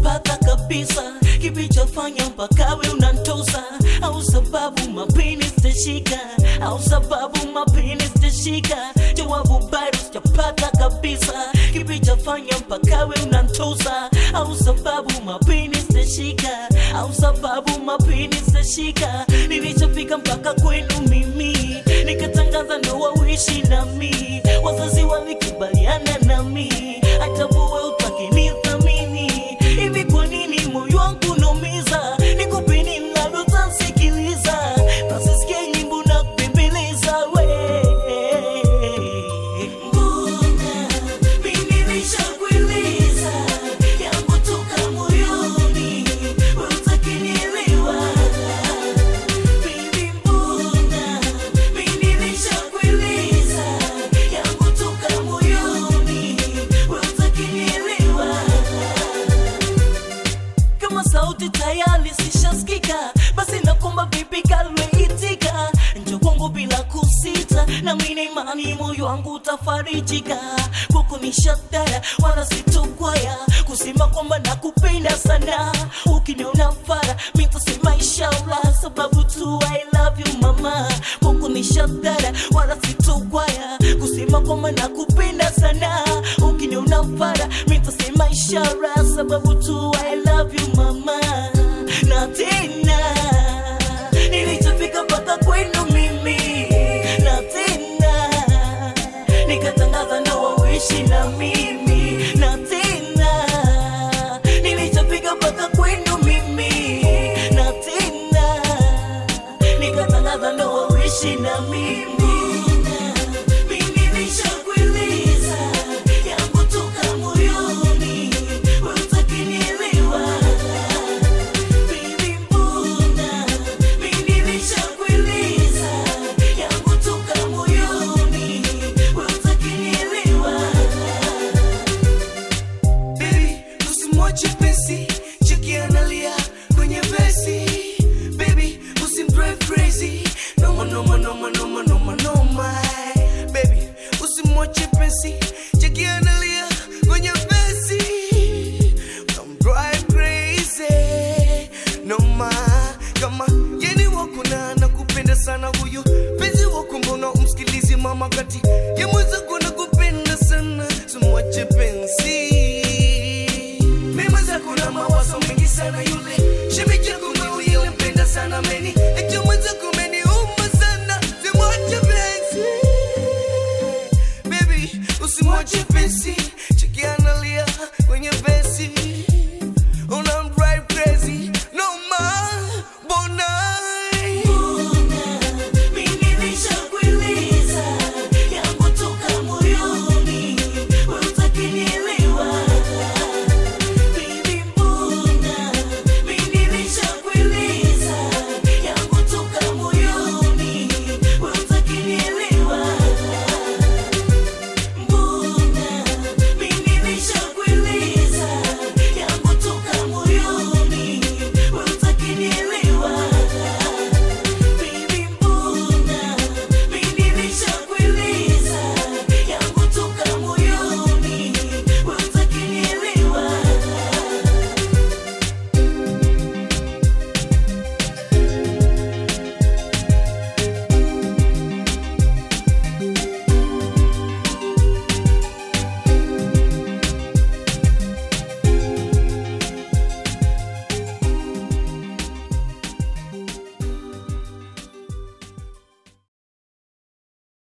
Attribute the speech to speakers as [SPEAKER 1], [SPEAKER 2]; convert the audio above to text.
[SPEAKER 1] sijapata kabisa kipichofanya mpaka we unantosa au sababu mapini sitashika au sababu mapini sitashika jawabu bado sijapata kabisa kipichofanya mpaka we unantosa au sababu mapini sitashika au sababu mapini sitashika nilichofika mpaka kwenu mimi nikatangaza ndoa uishi nami wazazi walikubaliana nami hata buwe utakinithamini hivi kwa nini moyo wangu unaumiza nikupe nini labda utasikiliza nasisikia nyimbo na kubembeleza we mbona mimi nishakueleza yangu toka moyoni we utakinielewa Baby, mbona mimi nishakueleza yangu toka moyoni we utakinielewa kama sauti tayari sishasikika basi nakomba vipi kalweitika njo kwangu bila kusita na mina imani moyo wangu utafarijika kuku ni shatara wala sitokwaya kusema kwamba nakupenda sana ukiniona fara mitasema inshallah sababu tu I love you mama kuku ni shatara wala sitokwaya kusema kwamba nakupenda sana ukiniona fara mitasema ishara sababu tu I love you mama na tena nilichofika mpaka kwenu mimi na tena nikatangaza ndoa uishi na mimi na tena nilichofika mpaka kwenu mimi na tena nikatangaza ndoa uishi na mimi mimi nishakueleza yangu toka moyoni we utakinielewa Baby, mbona mimi nishakueleza yangu toka moyoni we utakinielewa
[SPEAKER 2] Baby, usimwache pensi, cheki analia kwenye vesi. Baby, usimdrive crazy, noma noma noma noma noma noma. Baby, usimwache pensi, cheki analia kwenye vesi. Utamdrive crazy, noma. Kama yeni wako na nakupenda sana huyo penzi wako, mbona umsikilizi mama kati ya mwenzako nakupenda sana, simwache penzi mema zako na mawazo mengi sana yule shemeji yako mwewe yule mpenda sana meni eti mwenzako umeniuma sana simwache penzi baby usimwache penzi cheki analia kwenye vesi